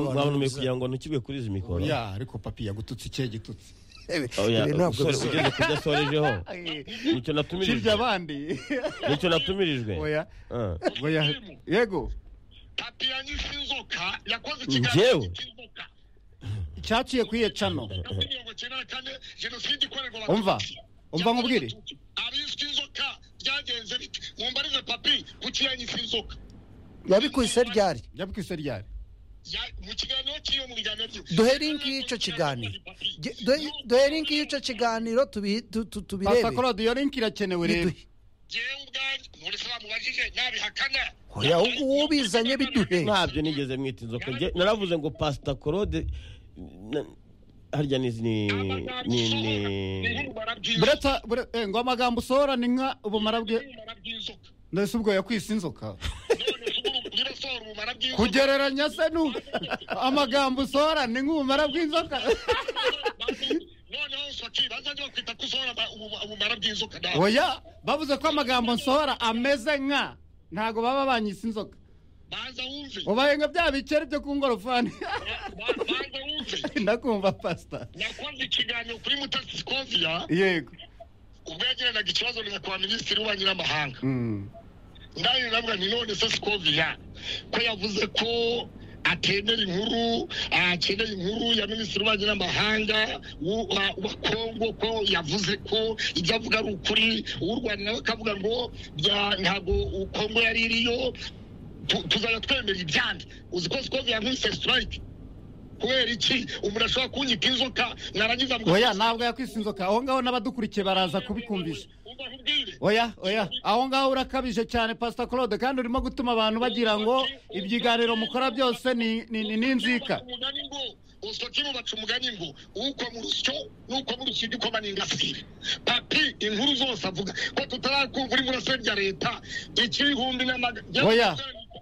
babonomiye kugira ngo ntukibwe kuri izi mikoro ya ariko papi yagututse ikihe gitutse oya Ibi ntabwo usore bisa- ugeze ku byo asorejeho nicyo kibya natumirijwe abandi nicyo natumirijwe oya Ah. oya yego papi yanyise inzoka yakoze Njyewe? ikiganiro cy'inzoka cyaciye kwiye cano muri mirongo icyenda na kane jenoside ikorerwa abatutsi. Umva, umva nkubwire. abiswe inzoka byagenze bite mumbarize papi kuki yanyise inzoka yabikubise ryari yabwise ryari Ya- mu kiganiro cy'iyo mu biganiro bye duhe linki y'icyo kiganiro Ge- duhe- duhe linki y'icyo kiganiro tubi- tu- tu- papa tubirebe korode iyo linki irakenewe rero Biduhe. ngewe ubwanjye muri se bamubajije nabihakana Oya, ubu uwo ubizanye biduhe. ntabyo nigeze mwita inzoka Njye naravuze ngo pasita korode na- harya ni ni ni ni bureta bure- eh, ngo amagambo usohora ni nka ubumara bwe ubumara bw'inzoka ndetse ubwo yakwise inzoka none se ubu birasohora ubumara bw'inzoka kugereranya se nu amagambo usohora ni nk'ubumara bw'inzoka noneho saki bazajya bakwita ko usohora ama- ubu- ubumara bw'inzoka nawe oya bavuze ko amagambo nsohora ameze nka ntago baba banyise inzoka banza wumve ubaye nka bya bikeri byo ku ngorofani Ba- banza wumve ndakumva pasita nakoze ikiganiro kuri mutasi sikoviya yego ubwo yagiranaga ikibazo na kwa minisitiri w'ububanyi n'amahanga Mm. ndani navuga ni none se sikoviya ko yavuze ko atemera inkuru akeneye inkuru ya minisitiri w'ububanyi n'amahanga w'u- wa- wa kongo ko yavuze ko ibyo avuga ari ukuri uw'u rwanda nawe akavuga ngo bya- ntabwo u- kongo yari iriyo tu- tuzajya twemera ibyandi uzi ko sikoviya nkise sitirayike kubera iki umuntu ashobora kunyita inzoka narangiza mu- oya ntabwo yakwise inzoka aho ngaho n'abadukurikiye baraza kubikumvisha Umva nkubwire. oya oya aho ngaho urakabije cyane pasita claude kandi urimo gutuma abantu bagira ngo ibiganiro mukora byose ni ni- ni- ni inzika Umugani ngo, usokimu baca umugani ngo ukwa mu rusyo n'ukwa mu rusyo ukoma n'ingasire papi inkuru zose avuga ko tutarakumva uri murasire rya leta ik'ibihumbi n'amaga- Oya.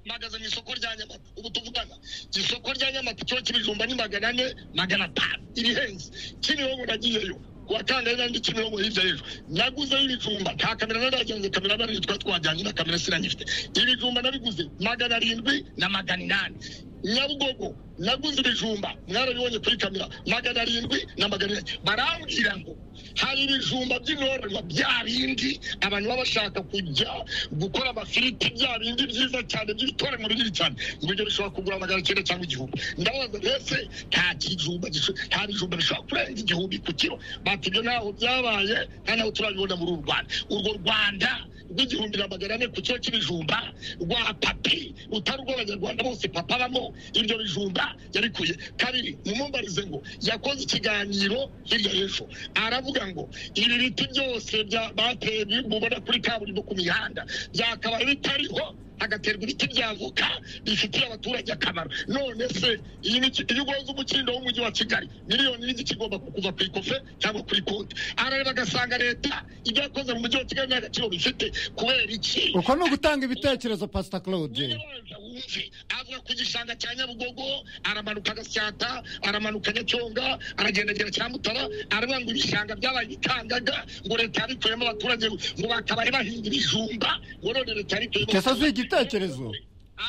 mpagaze mu isoko rya nyamata ubu tuvugana isoko rya nyamata kiba k'ibijumba ni magana ane magana atanu irihenze kimironko nagiyeyo kuwa kangahe n'andi kimironko hirya y'ejo naguzeyo ibijumba nta kamera nari yagenze kamera nari yitwa twajyanye na kamera siranyifite ibijumba nabiguze magana arindwi na magana inani nyabugogo naguze ibijumba mwarabibonye kuri kamera magana arindwi na magana inani barambwira ngo hari ibijumba by'intorerwa bya bindi abantu baba bashaka kujya gukora amafiriti bya bindi byiza cyane by'ibitoranywa binini cyane ngo ibyo bishobora kugura magana icyenda cyangwa igihumbi ndabaza mbese nta kijumba gisho- nta bijumba bishobora kurenza igihumbi ku kiro bati ibyo ntaho byabaye nta naho turabibona muri uru rwanda urwo rwanda rw'igihumbi na magana ane ku kiro cy'ibijumba rwa papi rutari urw'abanyarwanda bose papa abamo ibyo bijumba yarikuye kabiri mumumbarize ngo yakoze ikiganiro hirya y'ejo aravuga ngo ibi biti byose bya- bateye bi- mubona kuri kaburimbo ku mihanda byakabaye bitariho hagaterwa ibiti by'avoka bifitiye abaturage akamaro none se iyi ni iki- iyo ugonze umukindo w'umujyi wa kigali miliyoni n'igi kigomba kuva ku ikofe cyangwa kuri konti arareba agasanga leta ibyo yakoze mu mujyi wa kigali nta gaciro bifite kubera iki uko ni ugutanga ibitekerezo pasita claude Nyabaronza wumve avuga ku gishanga cya nyabugogo aramanuka agasyata aramanuka nyacyonga aragendagera cyamutara aravuga ngo ibishanga byabaye ibikangaga ngo leta yabikuyemo abaturage ngo bakabari bahinga ibijumba ngo none leta yabikuyemo Icyo se si igitekerezo?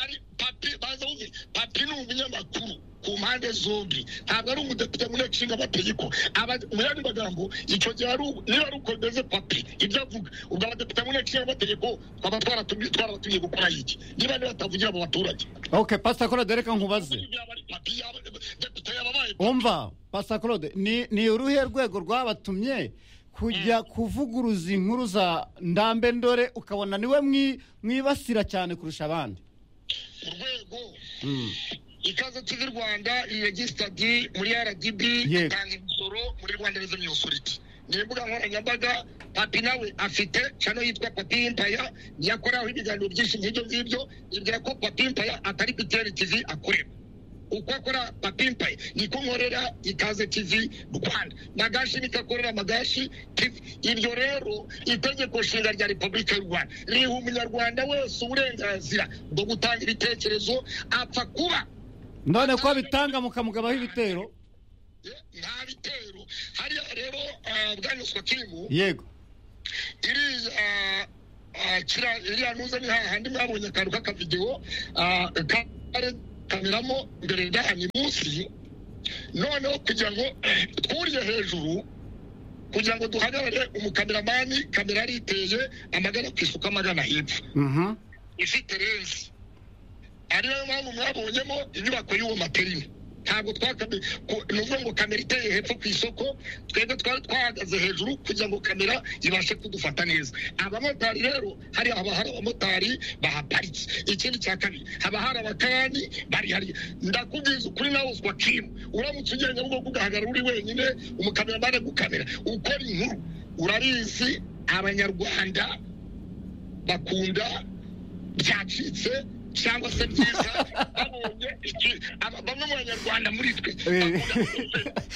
ari papi baza wumve papi ni umunyamakuru ku mpande zombi ntabwo ari umudepite mu nteko ishinga amategeko Aba- mu yandi magambo icyo gihe ari ubu- niba ari uko bimeze papi ibyo avuga ubwo abadepite mu nteko ishinga amategeko twaba twaratumye twarabatumye gukora iki niba ntibatavugira mu baturage ok pasita claude reka nkubaze umva pasita claude ni ni uruhe rwego rwabatumye kujya kuvuguruza inkuru za ndambe ndore ukabona niwe mwi- mwibasira cyane kurusha abandi urwego ikaze tv rwanda iregisitadi muri rdb Yego. itanga imisoro muri rwanda reveni osoriti ni imbuga nkoranyambaga papi nawe afite cano yitwa papi impaya yakoraho ibiganiro byinshi nk'ibyo ngibyo ibwira ko papi impaya atari btr tv akorera uko akora papi impaya niko nkorera ikaze tv rwanda magashi niko akorera magashi tv ibyo rero itegeko nshinga rya repubulika y'u rwanda riha umunyarwanda wese uburenganzira bwo gutanga ibitekerezo apfa kuba none ko bitanga mukamugabaho ibitero nta bitero hariya rero ah, bwanyuzwa kimu yego iriya ah, kira- iriya nuza ni hahandi mwabonye akantu k'akavidewo ah, kare- tukameramo mbere ndahanye munsi noneho kugira ngo twuriye hejuru kugira ngo duhagarare umukameramani kamera ariteye amagana ku isuka amagana hepfo Mhm. ifite renzi ari nayo mpamvu mwabonyemo inyubako y'uwo materini ntabwo twakame ku- ni ukuvuga ngo kamera iteye hepfo ku isoko twebwe twari twahagaze hejuru kugira ngo kamera ibashe kudufata neza abamotari rero hariya haba hari abamotari bahaparitse ikindi cya kabiri haba hari abakarani bari hariya ndakubwiza ukuri nawe uswa kimu uramutse ugenda Nyabugogo ugahagarara uri wenyine umukameramani agukamera ukora inkuru urabizi abanyarwanda bakunda byacitse cyangwa se byiza babonye iki- aba- bamwe mu banyarwanda muri twe Eh.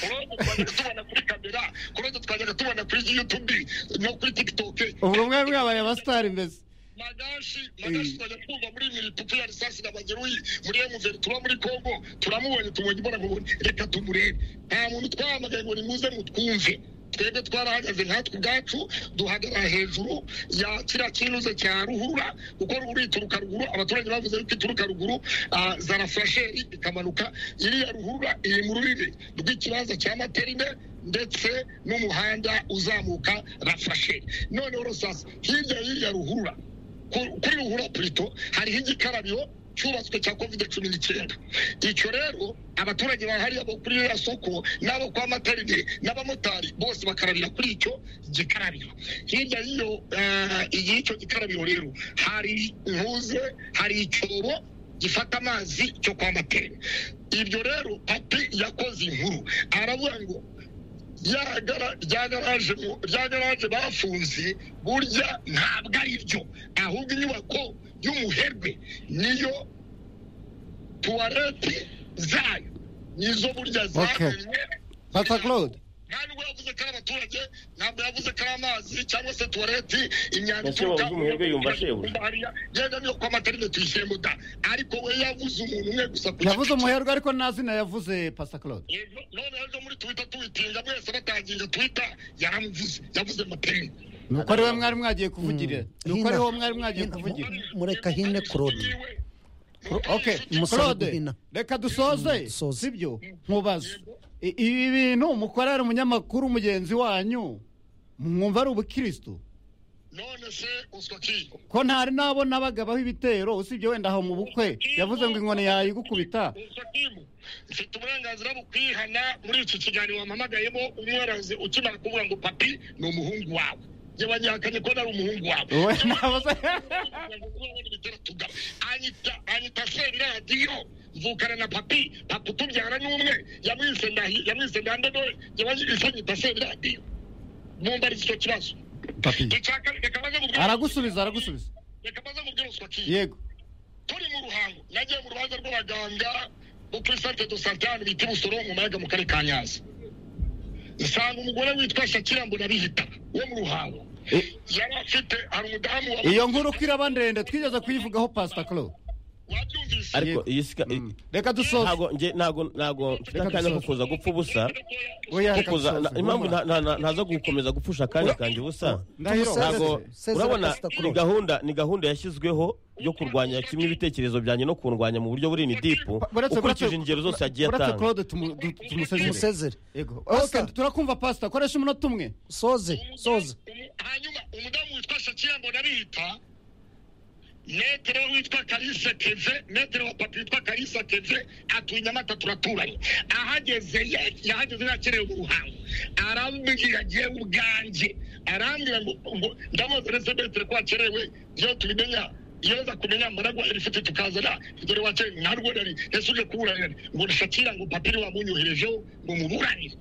bakunda kuri tubona kuri kamera kurenza twajyaga tubona kuri yutubi no kuri tikitoke ubwo mwe mwabaye abasitari mbese magashi magashi twajya twumva muri miritupu ya risasi na bageruyi muri emuveri tuba muri kongo turamubonye tumubonye imbonankubone reka tumurebe nta muntu twahamagaye ngo nimuze mutwumve twebwe twarahagaze nkatwe ubwacu duhagarara hejuru ya kiriya kinuze cya ruhurura kuko ruhurura ituruka ruguru abaturage bavuze yuko ituruka ruguru ah, zarafurasheri ikamanuka iriya ruhurura iri mu rubibi rw'ikibanza cya materine ndetse n'umuhanda uzamuka rafasheri noneho rusasa hirya y'iriya ruhurura ku- kuri ruhurura purito hariho igikarabiro cyubatswe cya covid cumi n'icyenda icyo rero abaturage bahariye bo kuri ririya soko n'abo kwa materinite n'abamotari bose bakarabira kuri icyo gikarabiro hirya y'iyo eh, y'icyo gikarabiro rero hari ntuze hari icyobo gifata amazi cyo kwa materinite ibyo rero papi yakoze inkuru aravuga ngo rya gara- rya garaje mu- rya garaje bafunze burya ntabwo ari byo ahubwo inyubako y'umuherwe niyo tuwarete zayo nizo burya Okay. zabuze pata claude nta nubwo yavuze ko ari abaturage ntabwo yavuze ko ari amazi cyangwa se tuwarete imyanda Ese wavuze umuherwe yumva shebuja? hariya yenda niyo kwa materinete tuyishyiremo da ariko we yavuze umuntu umwe gusa ku yavuze giti cye. umuherwe ariko nta zina yavuze pata claude Yego, none ejo muri twita tuwitinga mwese batangira twita yaramuvuze yavuze materinete ni uko ari we mwari mwagiye kuvugirira ni uko ari Hino. wo mwari mwagiye Hino. kuvugira Mureka hine Claude. ok Musaba claude guhina. reka dusoze Mm, dusoze. sibyo nkubaza I- ibi bintu mukora ari umunyamakuru mugenzi wanyu mwumva ari ubukirisitu none se uswa ki ko ntari nabo nabagabaho ibitero usibye wenda aho mu bukwe yavuze ngo inkoni yayigukubita uswa kimu mfite uburenganzira bukwihana muri iki kiganiro wampamagayemo umworozi ukimara kuvuga ngo papi ni umuhungu wawe njye banyakanye ko nari umuhungu wawe wowe nabuze anyita anyita seradiyo mvukana na papi papa utubyara ni umwe yamwise ndahi yamwise ndandadore yabaje anyita seradiyo mwumva ari icyo kibazo icyaka reka maze mubwire aragusubiza aragusubiza reka maze mubwire uswa kimu yego turi mu ruhango nagiye mu rubanza rw'abaganga bo kuri santere do sante ahantu bita i busoro mu mayaga mu karere ka nyanza nsanga umugore witwa shakira mbonabihita wo mu ruhango I- yari afite hari umudamu wa- iyo nkuru ko iraba ndende twigeze kuyivugaho pasita claude wabyumvise ariko Yego. iyi sika- i- reka dusoze ntago nge ntago ntago mfite akanya ko kuza gupfa ubusa oya ko reka kuza dusoze na- impamvu nta- nta- nta- ntaza gukomeza gupfusha akanya kanjye ubusa Ndahiro. Tumuseze. ntago Sezera urabona Pastor ni Claude. gahunda ni gahunda yashyizweho yo kurwanya kimwe ibitekerezo byanjye no kundwanya mu buryo burini dipu Pa- buretse- ukurikije buretse- ingero zose yagiye buretse atanga claude tumu- du- tumusezere Tumusezere. yego Pastor. Ok, turakumva pasita koresha umunota umwe Soze. Soze. Umu- hanyuma umudamu witwa shakira mbonabihita metero witwa karisa keve metero wa papa witwa karisa keve atuye nyamata turaturanye ahageze ye- yahageze yakerewe mu ruhango arambwira agiye ubwanjye arambwira ngo ngo ndamuzi resebetere ko wakerewe iyo tubimenya iyo nza kumenya mbaragwa rifite tukazana dore wakere narwo nari ese uje kuburanira ngo ni shakira ngo papiri wamunyoherejeho ngo muburanire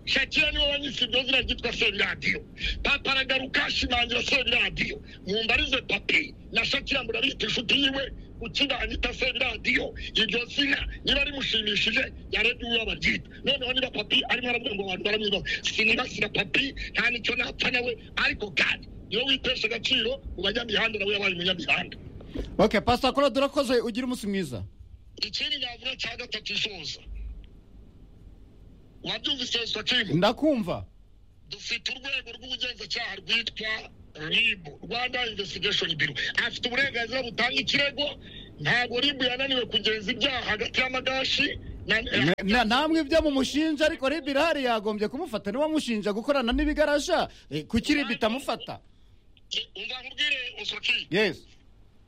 shakira niwe wanyise iryo zina ryitwa seradiyo papa aragaruka ashimangira seradiyo mwumva arize papi na shakira murabita inshuti yiwe ukibanyita seradiyo iryo zina niba rimushimishije yarebye uwo baryita noneho niba papi arimo aravuga ngo abantu baramwibaza sinibasira papi nta nicyo napfa nawe ariko kandi niwe witesha agaciro mu banyamihanda nawe yabaye umunyamihanda ok pasita claude urakoze ugire umunsi mwiza ikindi navuga cya gatatu isoza wabyumvise swakimu ndakumva dufite urwego rw'ubugenzacyaha rwitwa ribu rwanda investigation biro afite uburenganzira butanga ikirego ntabwo ribu yananiwe kugenza ibyaha hagati y'amagashi na- Na- na- namwe ibyo mumushinja ariko ribi irahari yagombye kumufata niwe mushinja gukorana n'ibigarasha Eh, kuki ribi itamufata umva nkubwire usoki yesi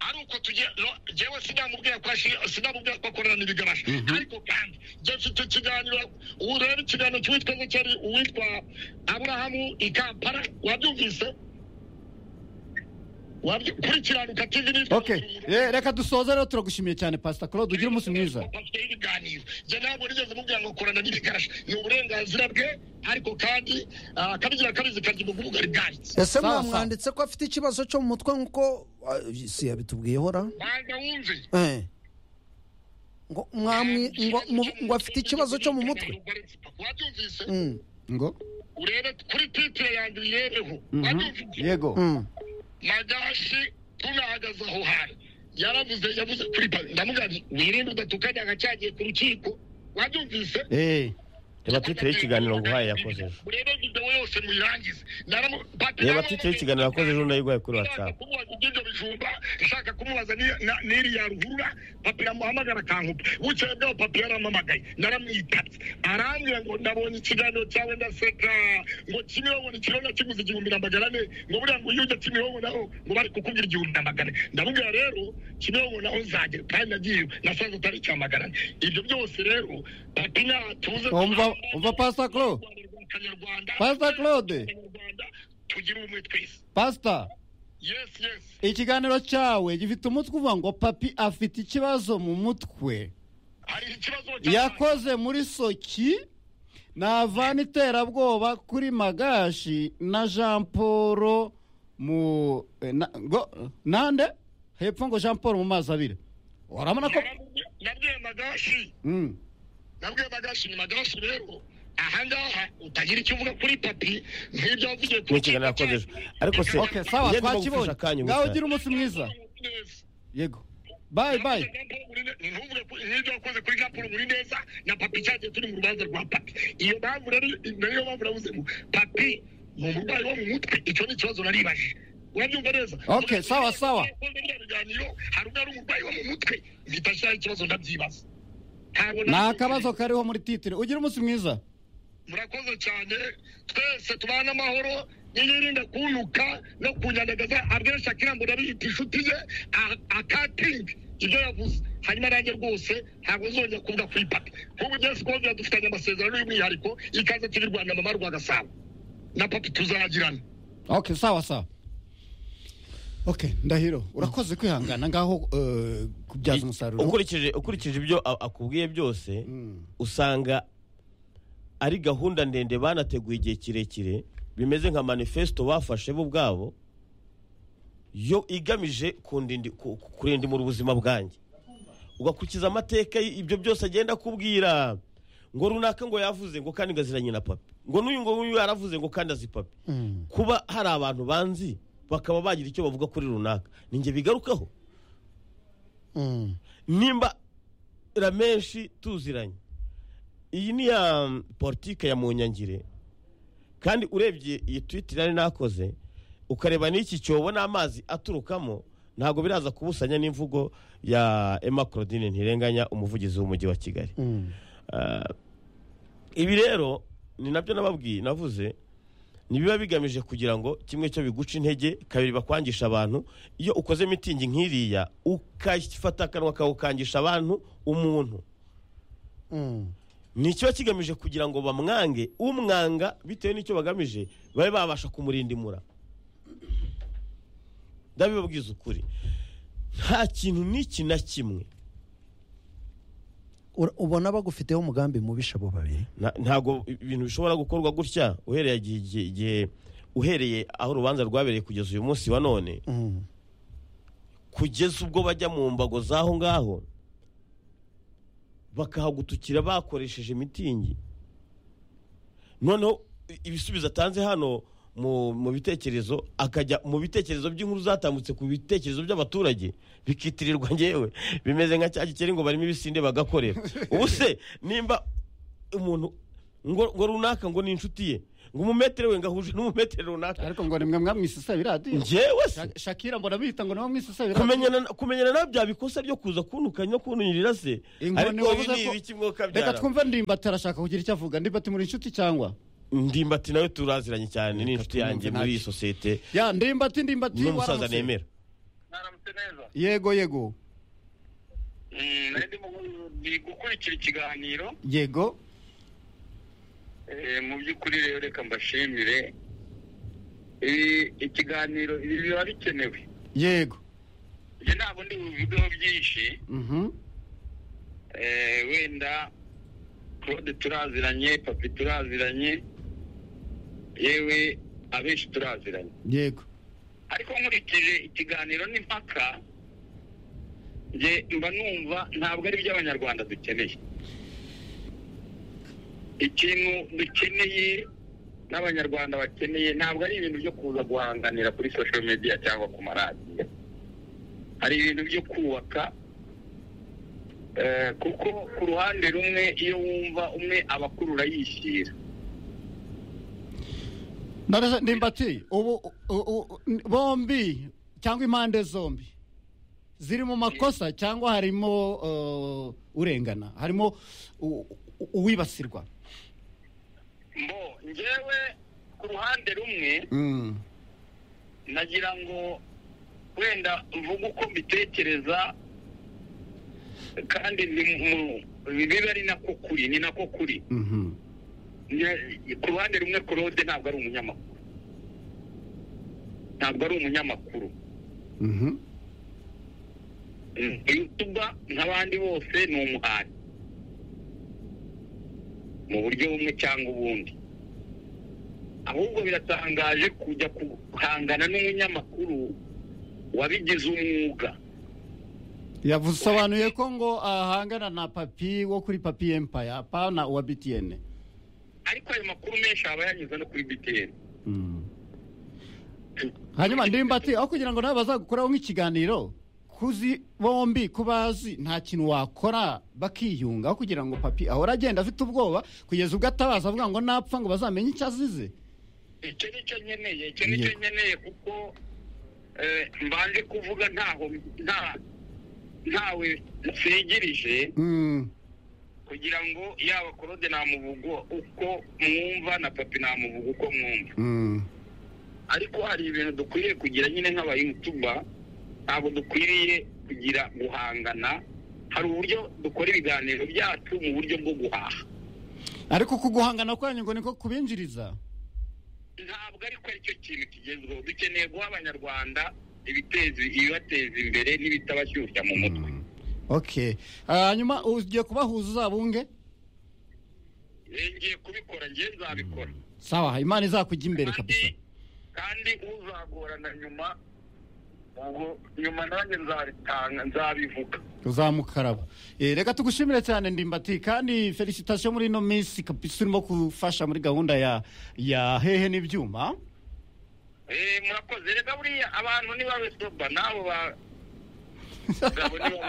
ari uko tugiye no, jewe sinamubwira ko ashi- sinamubwira ko akorana n'ibigarasha ariko kandi jye mfite ikiganiro ubu rero ikiganiro cy'uwitwa Zekeri uwitwa Aburahamu i Kampala wabyumvise Wabyu- kuri kiranuka TV nitwa okay Eh, reka dusoze rero turagushimiye cyane pasita claude ugire umunsi mwiza bafite ibiganiro jye ntabwo nigeze mubwira ngo korana n'ibigarasha ni uburenganzira bwe ariko kandi ah, akabigira akabizi karya umugubuga ribwanitse ese Sawa, mwamwanditse ko afite ikibazo cyo mu mutwe nk'uko ah, si yabitubwiye hora banza wumve Eh. ngo mwamwi- ngo- mu- ngo afite ikibazo cyo mu mutwe wabyumvise Mm, ngo urebe kuri titire yanjye uyirebeho Mhm. wabyumvise yego mm. magashi tunahagaze aho hantu yaravuze yavuze kuri pa ndamugabye wirinde udatukanya agacyagiye ku rukiko wabyumvise Eh, reba titire y'ikiganiro nguhaye yakoze ejo urebe videwo yose muyirangize Naramu- Pati reba nawe titire y'ikiganiro yakoze ejo ndayiguhaye kuri nshaka watsapu kumubaza iby'ibyo bijumba nshaka kumubaza ni- na- n'iri ya ruhurura papi yamuhamagara akankupa bukeye bwaho papi yarampamagaye naramwitabye arambwira ngo ndabonye ikiganiro cyawe ndaseka ngo kimirongo ni kirona kiguze igihumbi na magana ane ngo buriya ngo iyo ujya kimirongo naho ngo bari kukubwira igihumbi na magana ane ndamubwira rero kimirongo naho nzagera kandi nagiye nasanze utari icya magana ane ibyo byose rero papi natuze Umva- umva Pastor Claude. Abanyarwanda- Pastor Claude. Abanyarwanda, tugire ubumwe twese pasita yes yes ikiganiro cyawe gifite umutwe uvuga ngo papi afite ikibazo mu mutwe hari ikibazo yakoze muri soki navana iterabwoba kuri magashi na jean paul mu eh, na- ngo nande hepfo ngo jean paul mu mazi abiri urabona ko nabwiye magashi Mm. nabwiye magashi ni magashi rero ahangaha utagira icyo uvuga kuri papi nk'ibyo wavugiye Mu kiganiro yakoze ejo. Ariko se- okay sawa Ngende bagufashe twakibonye akanya ngaho gusa. ugira umunsi mwiza yego bayi bayi ntuvuge ko nk'ibyo wakoze kuri jean paul muri neza na papi cyagiye turi mu rubanza rwa papi iyo mpamvu rero nayo mpamvu navuze ngo papi ni umurwayi wo mu mutwe icyo ni ikibazo naribaje urabyumva neza Okay, sawa, sawa. Yakoze biriya biganiro hari ubwo ari umurwayi wo mu mutwe mpita ikibazo ndabyibaza Ntabwo ni nabyumvise. akabazo kariho muri titire ugira umunsi mwiza murakoze cyane twese tubane amahoro niyirinde kunuka no kunyandagaza abenshi akirambura biyita inshuti ye a- akatinga ibyo yavuze hanyuma nanjye rwose ntabwo nzongera kuvuga kuri papi nk'ubu jesi kongera dufitanye amasezerano y'umwihariko ikaze turi rwanda mama rwa gasabo na papi tuzagirana okay sawa sawa okay ndahiro urakoze kwihangana ngaho eh, kubyaza umusaruro ukurikije ukurikije ibyo a- akubwiye byose Mm. usanga ari gahunda ndende banateguye igihe kirekire bimeze nka manifesto bafashe bo ubwabo yo igamije kundindi- ku- ku- kurindimura ubuzima bwanjye ugakurikiza amateka y- ibyo byose agenda akubwira ngo runaka ngo yavuze ngo kandi ngaziranye na papi ngo n'uyu ngo n'uyu yaravuze ngo kandi azi papi Mm. kuba hari abantu banzi bakaba bagira icyo bavuga kuri runaka ni njye bigarukaho Mm. nimba ramenshi tuziranye iyi ni ya mm, politike ya munyangire kandi urebye iyi twiti nari nakoze ukareba n'iki cyobo n'amazi aturukamo ntabwo biraza kubusanya n'imvugo ya emma claudine ntirenganya umuvugizi w'umujyi wa kigali Mm. Ah, ibi rero ni nabyo nababwiye navuze ntibiba bigamije kugira ngo kimwe cyo biguca intege kabiri bakwangisha abantu iyo ukoze mitingi nk'iriya ukafata akanwa kawe ukangisha abantu umuntu Mm. ni ikiba kigamije kugira ngo bamwange umwanga bitewe n'icyo bagamije babe babasha kumurindimura ndabibabwiza ukuri nta kintu n'iki na kimwe Ura- ubona bagufiteho umugambi mubisha abo babiri Na- ntabwo ibintu bishobora gukorwa gutya uhereye igihe- igihe- igihe uhereye aho urubanza rwabereye kugeza uyu munsi wa none Mm. kugeza ubwo bajya mu mbago z'aho ngaho bakahagutukira bakoresheje mitingi noneho i- ibisubizo atanze hano mu, mu bitekerezo akajya mu bitekerezo by'inkuru zatambutse ku bitekerezo by'abaturage bikitirirwa ngewe bimeze nka cya gikeri ngo barimo ibisinde bagakorera ubu se nimba umuntu ngo, ngo runaka ngo ni inshuti ye ngo umumetero we ngahuje n'umumetero runaka ariko ngo ni mwe mwamwisisa biradiyo njyewe se shakira mbona bihita ngo niwe mwisusa biradiyo kumenyana kumenyana na bya bikosa byo kuza kuntuka no kuntunyirira se inkoni ariko ibi wavuze ni ibiki ko mwokabyara reka twumve ndimbati arashaka kugira icyo avuga ndimbati muri inshuti cyangwa ndimbati nawe turaziranye cyane ni Reka inshuti yanjye tumwumve muri iyi ntacyo. sosiyete ya ndimbati ndimbati ni umusaza waramutse? nemera mwaramutse neza yego yego Mm, nari ndimo gu- ndi gukurikira ikiganiro yego Eh, mu by'ukuri rero reka mbashimire Eh, ikiganiro ibi biba bikenewe yego njye ntabwo ndi bubivugeho byinshi Mhm. Eh, wenda claude turaziranye papi turaziranye yewe abenshi turaziranye yego ariko nkurikije ikiganiro n'impaka njye mba numva ntabwo ari byo abanyarwanda dukeneye ikintu dukeneye n'abanyarwanda bakeneye ntabwo ari ibintu byo kuza guhanganira kuri social media cyangwa ku maradiyo hari ibintu byo kubaka eh, kuko ku ruhande rumwe iyo wumva umwe abakurura yishyira Ndabaza- ndimbati ubu u- u- u- bombi cyangwa impande zombi ziri mu makosa cyangwa harimo uh, urengana harimo u- u- uwibasirwa mbo njyewe ku ruhande rumwe Mm. nagira ngo wenda mvuge uko mbitekereza kandi ni mu- bibe ari nako kuri ni nako kuri Mhm. Ni- ku ruhande rumwe claude ntabwo ari umunyamakuru ntabwo ari umunyamakuru Mhm. Mm, youtuber nk'abandi bose ni umuhari mu buryo bumwe cyangwa ubundi ahubwo biratangaje kujya guhangana n'umunyamakuru wabigize umwuga yavusobanuye ko ngo ahangana na papi wo kuri papi empire apana uwa btn ariko ayo makuru menshi aba yanyuze no kuri btn hanyuma ndimbati aho kugira ngo nawe bazagukuraho nk'ikiganiro kuzi bombi kubazi nta kintu wakora bakiyunga aho kugira ngo papi ahora agenda afite ubwoba kugeza ubwo atabaza avuga ngo napfa ngo bazamenye icyo azize icyo ni cyo nkeneye icyo ni cyo nkeneye kuko eh, mbanje kuvuga ntaho nta ntawe nsigirije kugira ngo yaba korode namuvuga uko mwumva na papi namuvuga uko mwumva ariko hari ibintu dukwiriye kugira nyine nk'abayutuba ntabwo dukwiriye kugira guhangana hari uburyo dukora ibiganiro byacu mu buryo bwo guhaha ariko uku guhangana kwanyu ngo niko kubinjiriza ntabwo ariko aricyo kintu kigezweho dukeneye guha abanyarwanda ibiteza ibibateza imbere n'ibitabashyushya mu mutwe ok Ah, hanyuma ugiye kubahuza uzabunge Eh, ngiye kubikora ngiye nzabikora sawa imana izakujya imbere kabisa kandi kandi uzagorana nyuma ubwo nyuma nanjye nzabitanga nzabivuga uzamukaraba Eh, reka tugushimire cyane ndimbati kandi felicitation muri ino minsi kabisa urimo gufasha muri gahunda ya ya hehe n'ibyuma Eh, murakoze reka buriya abantu nibabe soba nabo ba Gabo niwe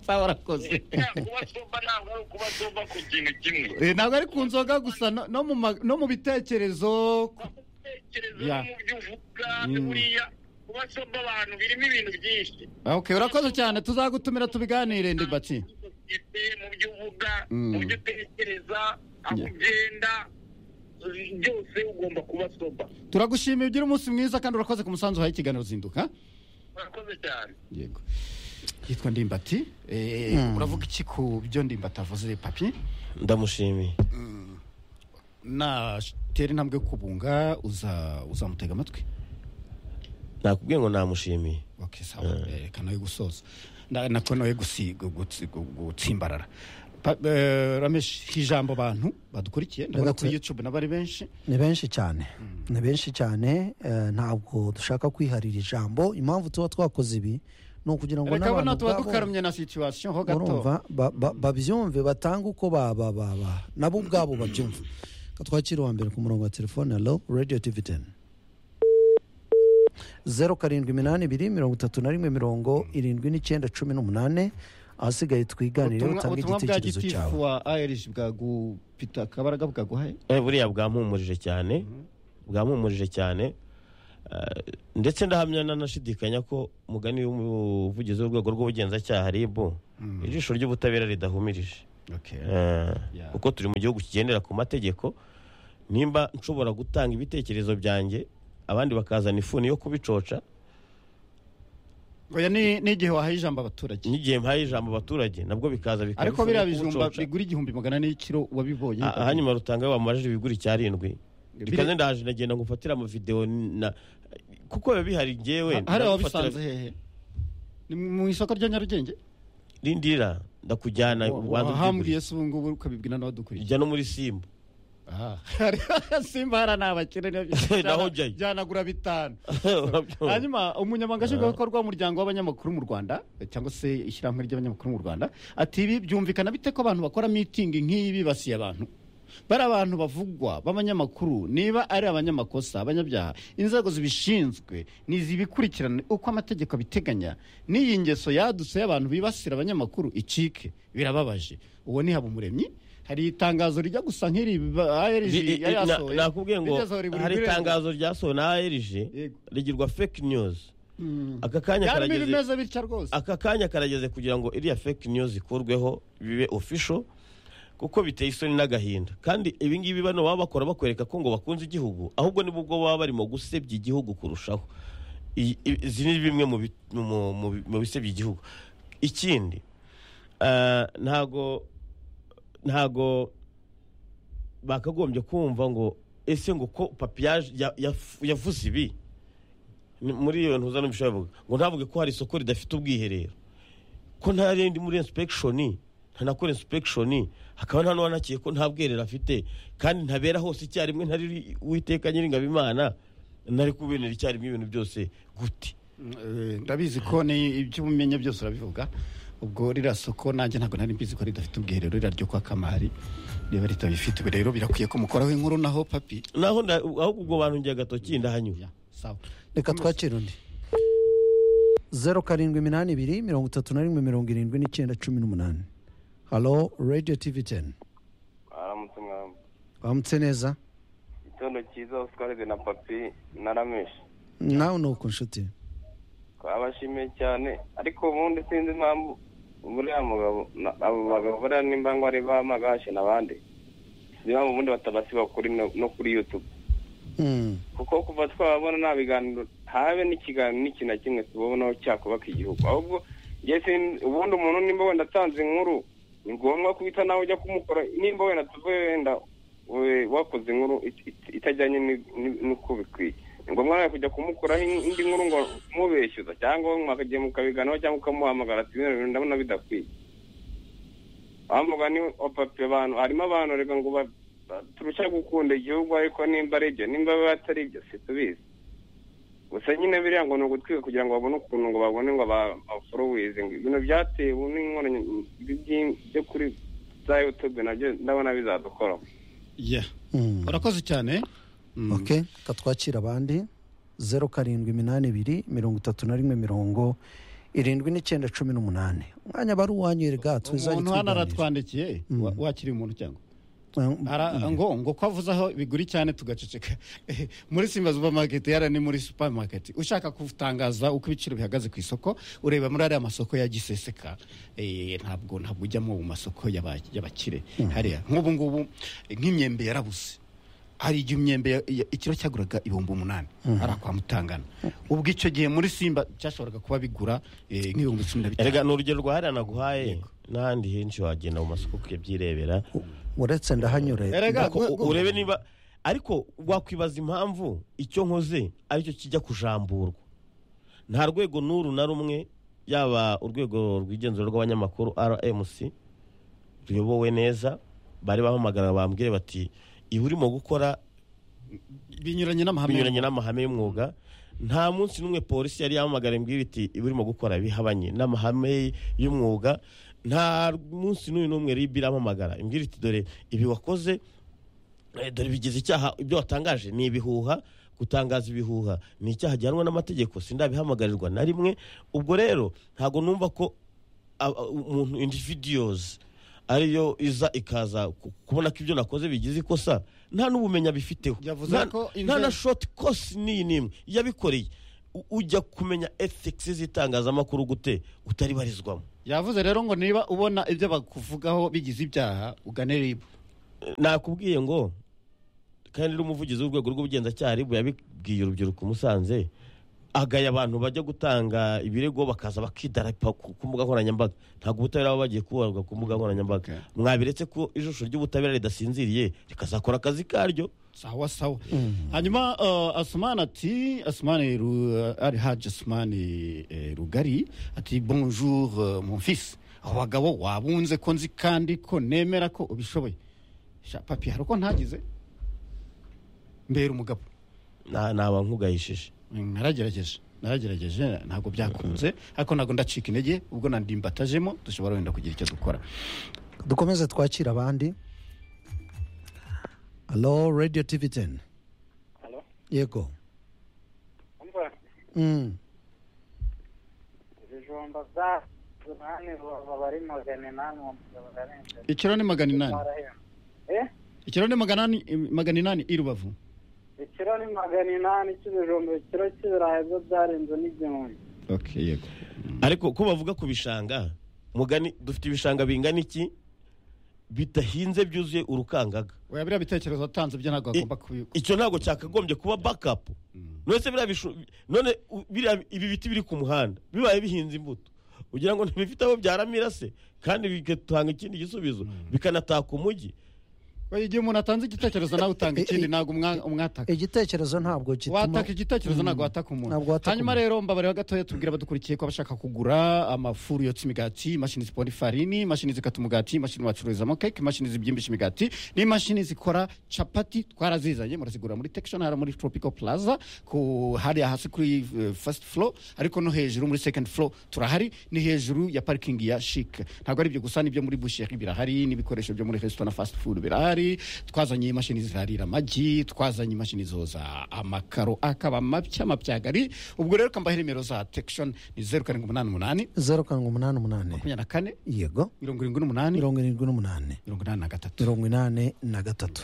sawa urakoze Ya, kuba soba ntabwo ari ukuba soba ku kintu kimwe Eh, ntabwo ari ku nzoga gusa no- no mu ma- no mu bitekerezo ku- gutekereza Ya. no mu byo uvuga Mm. buriya kuba soba abantu birimo ibintu byinshi ok urakoze cyane tuzagutumira tubiganire ndimbati Ite mu byo uvuga Mm. mu byo utekereza aho Yeah. ugenda eh, byose ugomba kuba soba turagushimiye ugira umunsi mwiza kandi urakoze ku musanzu uhaye ikiganiro zinduka murakoze cyane yego yitwa ndimbati Eh, uravuga iki ku byo ndimbati avuze papi ndamushimiye natera intambwe yo kubunga uza uzamutega amatwi nakubwiye ngo namushimiye okay sawa reka nawe gusoza Na- nako nawe gusi- gu- gutsi- gu- gutsimbarara Pa- eh, ramesh ijambo abantu badukurikiye ndabona Ragazzi. kuri youtube n'abari benshi ni benshi cyane ni benshi cyane eh, ntabwo dushaka kwiharira ijambo impamvu tuba twakoze ibi ni ukugira ngo reka n'abantu bona tuba ubwabo dukaramye na situation ho gato urumva ba- ba- babyumve batange uko baba baba nabo ubwabo babyumve katwakira uwa mbere ku murongo wa telefone alo radiyo tivi teni zeru karindwi iminani ibiri mirongo itatu na rimwe mirongo irindwi n'icyenda cumi n'umunani ahasigaye twiganireho ubutumwa utange ubutumwa bwa igitekerezo gitifu cyawe wa arg bwagupita akabaraga bwaguhaye Eh, buriya bwampumurije cyane bwampumurije cyane Eh, ndetse ndahamya nanashidikanya ko umugani w'umuvugizi w'urwego rw'ubugenzacyaha rib ijisho ry'ubutabera ridahumirije Eh, Yeah. kuko turi mu gihugu kigendera ku mategeko nimba nshobora gutanga ibitekerezo byanjye abandi bakazana ifuni yo kubicoca oya ni ni igihe wahaye ijambo abaturage n'igihe mpaye ijambo abaturage nabwo bikaza bikaba ariko ifuni yo biriya bijumba kubicoca. bigura igihumbi magana ane y'ikiro wabibonye Ah, hanyuma rutanga wamubajije ibigura icyarindwi Biri- rikaze ndaje nagenda ngufatira amavidewo na kuko biba bihari njyewe Ha- hariya ndagufatira- wabisanze hehe ni mu isoko rya nyarugenge rindira ndakujyana ubanza wahambwiye ubyigurire. se ubu ngubu ukabibwira n'abadukuriye ijya no muri simba simba hariya ni abakene niyo- Naho jyana- ujyayo. jyanagura bitanu Urabyumva? hanyuma umunyamabanga nshingwabikorwa w'umuryango w'abanyamakuru mu rwanda cyangwa se ishyirahamwe ry'abanyamakuru mu rwanda ati ibi byumvikana bite ko abantu bakora mitingi nk'iyi bibasiye abantu bari abantu bavugwa b'abanyamakuru niba ari abanyamakosa abanyabyaha inzego zibishinzwe ni zibikurikirane uko amategeko abiteganya n'iyi ngeso yadutse y'abantu bibasira abanyamakuru icike birababaje uwo ni habumuremyi hari itangazo rijya gusa nk'iri ARG Ri- i- i- yari na- yasohoye. nakubwiye ngo Rigeze aho ribura hari ibirenga. itangazo ryasohowe na arg Yego. rigirwa fake news Mm. aka kanya yarimo karageze ibimeze bitya rwose aka kanya karageze kugira ngo iriya fake news ikurweho bibe official kuko biteye isoni n'agahinda kandi ibi ngibi bano baba bakora bakwereka ko ngo bakunze igihugu ahubwo ni bwo baba barimo gusebya igihugu kurushaho I- i- izi ni bimwe mu bi- mu- mu bi- mu bisebya igihugu ikindi eh, ntago ntago bakagombye kumva ngo ese ngo ko papiyaje ya- yafu- yavuze ibi Ni- muri iyo ntuza n'ubishobora bivuga ngo ntavuge ko hari isoko ridafite ubwiherero ko nta rindi muri inspektion nta nakora inspection hakaba nta n'uwanakiye ko nta bwiherero afite kandi ntabera hose icyarimwe ntari uwiteka nyiringabimana ntari kubinera icyarimwe ibintu byose gute Eh, ndabizi ko ni ibyo umenya byose urabivuga ubwo ririya soko nanjye ntabwo nari mbizi ko ridafite ubwiherero ririya ryo kwa kamari niba ritabifite ubu rero birakwiye ko mukoraho inkuru naho papi naho nda- ahubwo ubwo bantu ngiye agatoki ndahanyura Ya, sawa reka twakira undi zeru karindwi iminani ibiri mirongo itatu na rimwe mirongo irindwi n'icyenda cumi n'umunani halo radiyo tivi teni aramutse mwami wamutse neza igitondo cyiza oscaride na papi na rameshi nawe ni uko nshuti twabashimiye cyane ariko ubundi sinzi impamvu buriya mugabo na- abo bagabo buriya nimba ngo ari ba magashi n'abandi sinzi impamvu ubundi batabasiba kuri no no kuri yutube Mm. kuko kuva twababona nta biganiro habe n'ikiganiro n'ikintu na kimwe tubabonaho cyakubaka igihugu ahubwo njye sin- ubundi umuntu nimba wenda atanze inkuru ni ngombwa guhita nawe ujya kumukora nimba wenda tuvuye wenda we- wakoze inkuru it- it- itajyanye ni- ni- n'uko bikwiye ni ngombwa nawe kujya kumukuraho in- indi nkuru ngo mubeshyuza cyangwa we mwakagiye mukabiganiraho cyangwa ukamuhamagara ati bino bintu ndabona bidakwiye bamvuga ni opapi abantu harimo abantu reka ngo ba- ba- turusha gukunda igihugu ariko nimba ari ibyo nimba atari ibyo situbizi gusa nyine biriya ngo ni ugutwika kugira ngo babone ukuntu ngo babone ngo baforowize ngo ibintu byatewe n'inkoranye byo kuri za yutube nabyo ndabona bizadukoraho Yeah. Mm. urakoze cyane Mm. ok reka twakira abandi zeru karindwi iminani ibiri mirongo itatu na rimwe mirongo irindwi n'icyenda cumi n'umunani umwanya bari uwanyu rega tuzajya umuntu hano tuganira aratwandikiye Mm. wa- wakiriye umuntu cyangwa Mm. Ara- ngo ngo ko avuze aho biguri cyane tugaceceka muri simba supermarket yara ni muri supermarket ushaka kutangaza uko ibiciro bihagaze ku isoko ureba muri ariya masoko ya giseseka Eh, ntabwo ntabwo ujyamo mu masoko y'aba- y'abakire hariya nk'ubu ngubu nk'imyembe yarabuze hari igihe imyembe ya- ya- ikiro cyaguraga ibihumbi umunani hariya kwa mutangana ubwo icyo gihe muri simba cyashoboraga kuba bigura eh, nk'ibihumbi cumi na bitanu erega ni urugero rwa hariya naguhaye n'ahandi henshi wagenda mu masoko ukabyirebera uretse ndahanyure Erega, Ko- gwe- u- gwe- urebe niba ariko wakwibaza impamvu icyo nkoze aricyo kijya kujamburwa nta rwego n'uru na rumwe yaba urwego rw'igenzura rw'abanyamakuru rmc ruyobowe neza bari bahamagara bambwire bati iba urimo gukora binyuranye n'amahame binyuranye n'amahame y'umwuga nta munsi n'umwe polisi yari yahamagara imbwira iti iba urimo gukora bihabanye n'amahame y'umwuga nta munsi n'uyu n'umwe rib irampamagara imbwira iti dore ibi wakoze eh, dore bigize icyaha ibyo watangaje ni ibihuha gutangaza ibihuha ni icyaha gihanwa n'amategeko sindabihamagarwa na rimwe ubwo rero ntabwo numva ko aba- umuntu individuyozi ariyo iza ikaza ku- kubona ko ibyo nakoze bigize ikosa nta n'ubumenyi abifiteho Yavuze nta ko nta na inzego- shoti kosi n'iyi n'imwe yabikoreye U- ujya kumenya ethikisi z'itangazamakuru gute utari barizwamo yavuze rero ngo niba ubona ibyo bakuvugaho bigize ibyaha ugane ribu nakubwiye ngo kandi n'umuvugizi w'urwego rw'ubugenzacyaha ribu yabibwiye urubyiruko musanze agaya abantu bajya gutanga ibirego bakaza bakidarapa ku ku mbuga nkoranyambaga ntabwo ubutabera baba bagiye kubarwa ku mbuga nkoranyambaga Okay. mwabiretse ko ijisho ry'ubutabera ridasinziriye rikazakora akazi karyo sawa sawa hanyuma uh, asumani ati asumani Ru- ari haji asumani eh, rugari ati bonjour euh, mon fils aho bagabo wabunze ko nzi kandi ko nemera ko ubishoboye sha papi hari uko ntagize mbera umugabo Na- naba nkugayishije naragerageje naragerageje ntabwo byakunze ariko ntabwo ndacika intege ubwo nandimbatajemo dushobora wenda kugira icyo dukora dukomeze twakira abandi alo radiyo tivi teni Halo? yego Umva, Mm. ibijumba bya munani baba bari magana inani uwo mugabo yarenze ikiro ni magana inani Eh? ikiro ni magana inani- magana inani i rubavu ikiro ni magana inani cy'ibijumba ikiro cy'ibirayi byo byarenze n'igihumbi okay yego ariko ko bavuga ku bishanga mugani dufite ibishanga bingana iki bidahinze byuzuye urukangaga oya biriya bitekerezo watanze byo ntabwo bagomba kubi icyo ntabwo cyakagombye kuba bakapu none se biriya bishu- none u- biriya ibi biti biri ku muhanda bibaye bihinze imbuto ugira ngo ntibifite aho byaramira se kandi bigatanga ikindi gisubizo bikanataka umujyi oya igihe umuntu atanze igitekerezo nawe utanga ikindi ntabwo umwa- umwataka igitekerezo ntabwo gituma wataka igitekerezo ntabwo wataka Ntabwo umuntu wataka hanyuma umuntu. rero mbabarira gatoya tubwira abadukurikiye ko abashaka kugura amafuru yotsa imigati imashini zipora ifarini imashini zikata umugati imashini bacururizamo keke imashini zibyimbisha imigati n'imashini zikora capati twarazizanye murazigura muri tekishoni hariya muri tropical plaza ku hariya hasi kuri eh, first floor ariko no hejuru muri second floor turahari ni hejuru ya parikingi ya shike ntabwo ari ibyo gusa n'ibyo muri busheri birahari n'ibikoresho byo muri resitora na fast food birahari twazanye imashini ziharira amagi twazanye imashini zoza amakaro akaba mapya mapyagari ubwo rero kambaho nimero za tekishoni ni zeru karindwi umunani umunani zeru karindwi umunani umunani makumyabiri na kane yego mirongo irindwi n'umunani mirongo irindwi n'umunani mirongo inani na gatatu mirongo inani na gatatu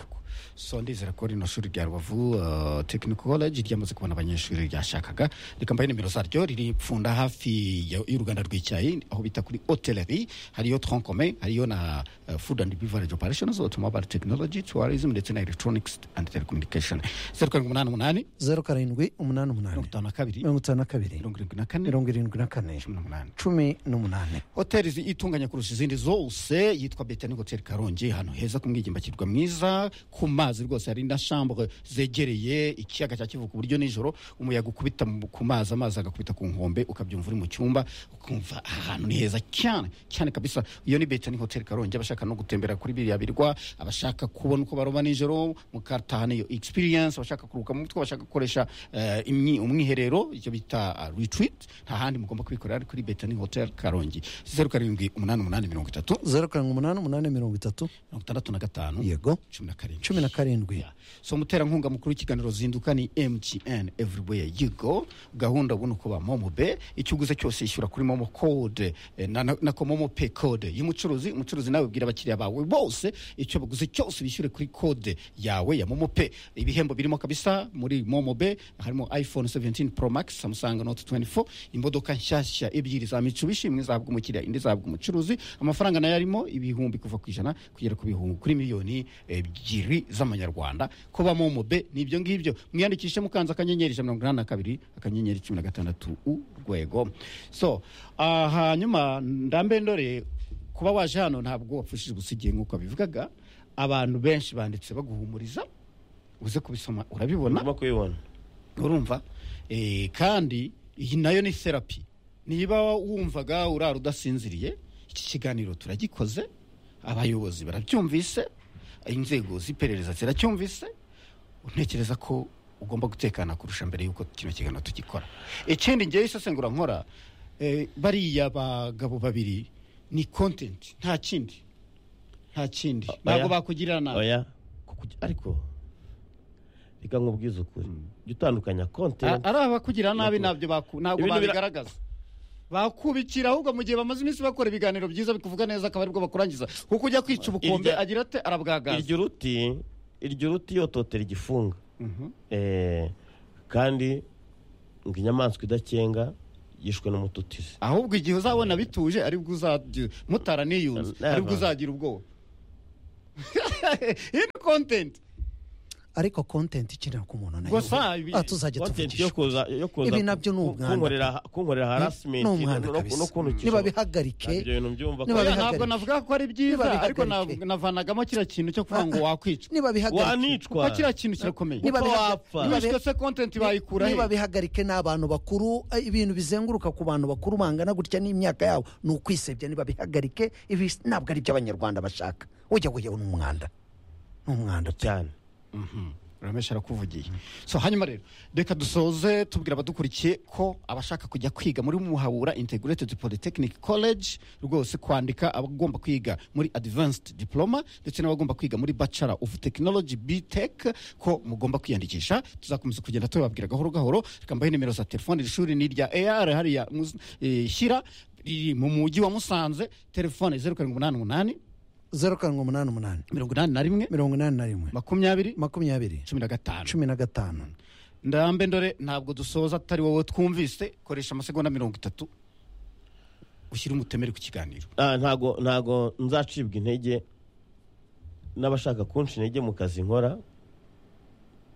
so ndizera ko rino shuri rya rubavu uh, technical college ryamaze kubona abanyeshuri ryashakaga rikambaye nimero zaryo riri pfunda hafi ya- y'uruganda rw'icyayi aho bita kuri hotellerie hariyo troncome hariyo na uh, food and beverage operations automobile technology tourism ndetse na electronics and telecommunication zeru karindwi umunani umunani zeru karindwi umunani mirongo umunani itanu na kabiri mirongo itanu na kabiri mirongo irindwi na kane mirongo irindwi na kane cumi n'umunani cumi n'umunani hoteli zi- itunganya kurusha izindi zose yitwa betani hoteli karongi ahantu heza ku mwigimbakirwa mwiza ku mazi rwose hari na shambure zegereye ikiyaga cya kivu ku buryo nijoro umuyaga ukubita mu- ku mazi amazi agakubita ku nkombe ukabyumva uri mu cyumba ukumva aha hantu ni heza cyane cyane kabisa iyo ni betani hoteli karongi abashaka no gutembera kuri biriya birwa abashaka kubona uko baroba nijoro mukatahana iyo experience abashaka kuruhuka mu mutwe abashaka gukoresha eh, imyi- umwiherero icyo bita ah, retreat nta handi mugomba kubikorera ari kuri betani hotel karongi zeru karindwi umunani umunani mirongo itatu zeru karindwi umunani umunani mirongo itatu mirongo itandatu na gatanu yego cumi na karindwi cumi na karindwi Yeah. so muterankunga mukuru w'ikiganiro zinduka ni mtn everywhere you go gahunda ubona uko ba momo be icyo uguze cyose ishyura kuri momo code eh, na- na- nako momo pay code y'umucuruzi umucuruzi nawe bwira abakiriya bawe bose icyo baguze cyose bishyure kuri code yawe ya momo pay ibihembo birimo kabisa muri momo be harimo iphone 17 pro max samsung note 24 imodoka nshyashya ebyiri za mitsubishi imwe izahabwa umukiriya indi izahabwa umucuruzi amafaranga nayo arimo ibihumbi kuva ku ijana kugera ku bihumbi kuri miliyoni ebyiri z'amanyarwanda kuba momo be ni ibyo ngibyo mwiyandikishe mukanze akanyenyeri ijana na mirongo inani na kabiri akanyenyeri cumi na gatandatu urwego so ah, hanyuma ndambe ndore kuba waje hano ntabwo wapfushije gusa igihe nk'uko bivugaga abantu benshi banditse baguhumuriza uze kubisoma urabibona ndimo kubibona urumva Eh, kandi iyi nayo ni therapy niba wumvaga urara udasinziriye iki kiganiro turagikoze abayobozi barabyumvise inzego z'iperereza ziracyumvise ntekereza ko ugomba gutekana kurusha mbere y'uko kino kiganiro tugikora ikindi ngewe isesengura nkora eh, bariya bagabo babiri ni content nta kindi nta kindi ntabwo bakugirira nabi oya kuku- ariko reka nkubwize ukuri jya utandukanya A- kontenti ari abakugirira nabi ntabyo baku- ntabwo Ibintu bira- babigaragaza bakubikira ahubwo mu gihe bamaze iminsi bakora ibiganiro byiza bikuvuga neza akaba aribwo bakurangiza kuko ujya kwica ubukombe Irya- agira ate arabwagaza iryo ruti iryo ruti yototera igifunga Mhm. Eh, kandi ngo inyamaswa idakenga yishwe n'umututizi ahubwo igihe uzabona bituje aribwo uzagira mutara niyunze Never. aribwo uzagira ubwoba iyi ni kontenti ariko kontenti ikenera ku muntu nayo gusa ibi- Ah, tuzajya Content yo tuvugisha kuza yo kuza Ibi ku- nabyo ni ku- umwanda. kunkorera kunkorera harassment ni umwana no- no- kabisa no kuntukisha nibabihagarike Ntabyo bintu byumva ko Niba Oya, bihagarike. ntabwo navuga ko ari byiza Niba ariko bihagarike. nav- navanagamo kiriya kintu cyo kuvuga ngo wakwicwa nibabihagarike wanicwa kuko kiriya kintu kirakomeye Niba- Nibabihaga- wapfa. nibabiha- wishwe se kontenti bayikura he niba bihagarike ni abantu bakuru eh, ibintu bizenguruka ku bantu bakuru bangana gutya n'imyaka yabo ni ukwisebya niba bihagarike ibi ntabwo ari iby'abanyarwanda bashaka ujya kujyaho n'umwanda n'umwanda cyane ramesha arakuvugiye so hanyuma rero reka dusoze tubwira abadukurikiye ko abashaka kujya kwiga muri muhabura integrated polytechnic college rwose kwandika abagomba kwiga muri advanced diploma ndetse n'abagomba kwiga muri bachelor of technology btech ko mugomba kwiyandikisha tuzakomeza kugenda tubabwira gahoro gahoro reka mbahe nimero za telefone iri shuri ni irya ar hariya mus- eh, shyira riri mu mujyi wa musanze telefone zeru karindwi umunani umunani zeru karindwi umunani umunani mirongo inani na rimwe mirongo inani na rimwe makumyabiri makumyabiri cumi na gatanu cumi na gatanu ndambe ndore ntabwo dusoza atari wowe twumvise koresha amasegonda mirongo itatu ushyire umutemeri ku kiganiro Ah, ntago ntago nzacibwa intege n'abashaka kunca intege mu kazi nkora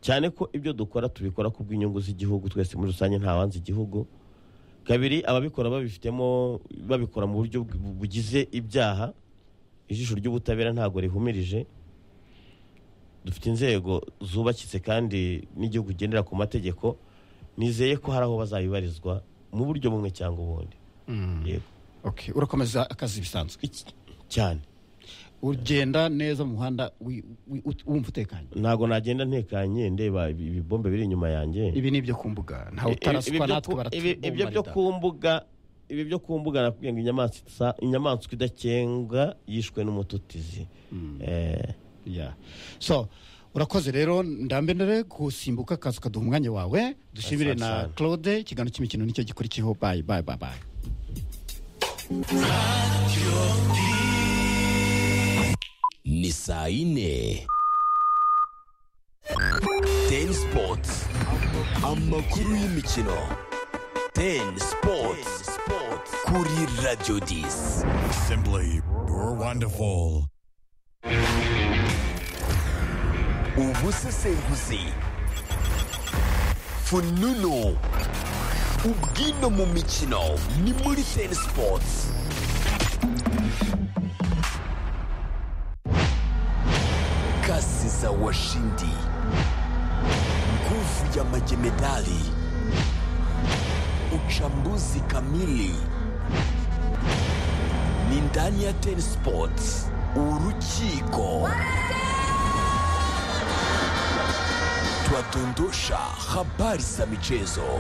cyane ko ibyo dukora tubikora ku bw'inyungu z'igihugu twese muri rusange ntawanze igihugu kabiri ababikora babifitemo babikora mu buryo bu- bugize ibyaha ijisho ry'ubutabera ntago rihumirije dufite inzego zubakitse kandi n'igihugu ugendera ku mategeko nizeye ko hari aho bazabibarizwa mu buryo bumwe cyangwa ubundi yego okay. urakomeza akazi bisanzwe Iki- cyane ugenda neza mu muhanda wi- wi- ut- wumva utekanye ntabwo nagenda ntekanye ndeba ibi- ibibombe biri inyuma yanjye ibi ni ibyo ku mbuga ntawe Ibi- ibi- utarasukwa ibyo natwe ku- ibi- ibyo byo baratubumarida ku mbuga ibi byo ku mbuga nakubwiye ngo inyamaswa inyamaswa idakenga yishwe n'umututizi Eh, Yeah. so urakoze rero ndambe ndore gusimbuka akazi ukaduha umwanya wawe dushimire Asante na sana. claude ikiganiro cy'imikino nicyo gikurikiyeho bayi bayi bayi bayi ni saa yine teni sipoti amakuru y'imikino teni sipoti kuri radiyo disi Simply wonderful. ubusesenguzi fununu ubwino mu mikino ni muri teni sipoti kasi za washindi nguvu ya majemedali uchambuzi kamili ni ndani ya ten sports urukiko twadondosha habari za michezo